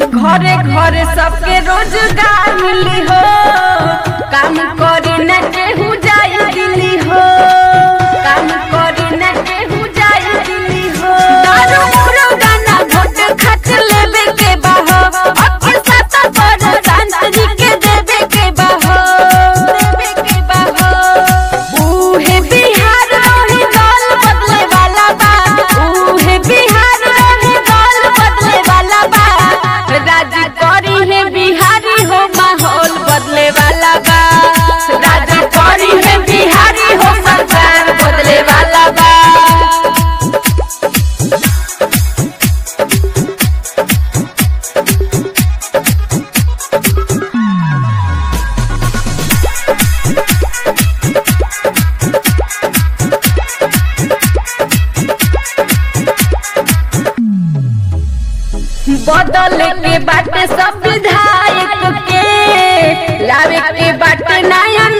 घरे घरे सबके रोजगार मिली हो काम करे न केहू जाई दिल्ली हो काम करे न केहू जाई दिल्ली हो दारू मुरो गाना घोट खच लेबे के बाहो अखिल साता पर शांति के देबे के बाहो देबे के बाहो उहे बिहार रही दल बदले वाला बा उहे बिहार रही दल बदले वाला बा राजी करी है बिहारी हो माहौल बदले वाला बा राजी करी है बिहारी हो सरकार बदले वाला बा बदल के बाटे सब विधायक के लावे के बाटे नया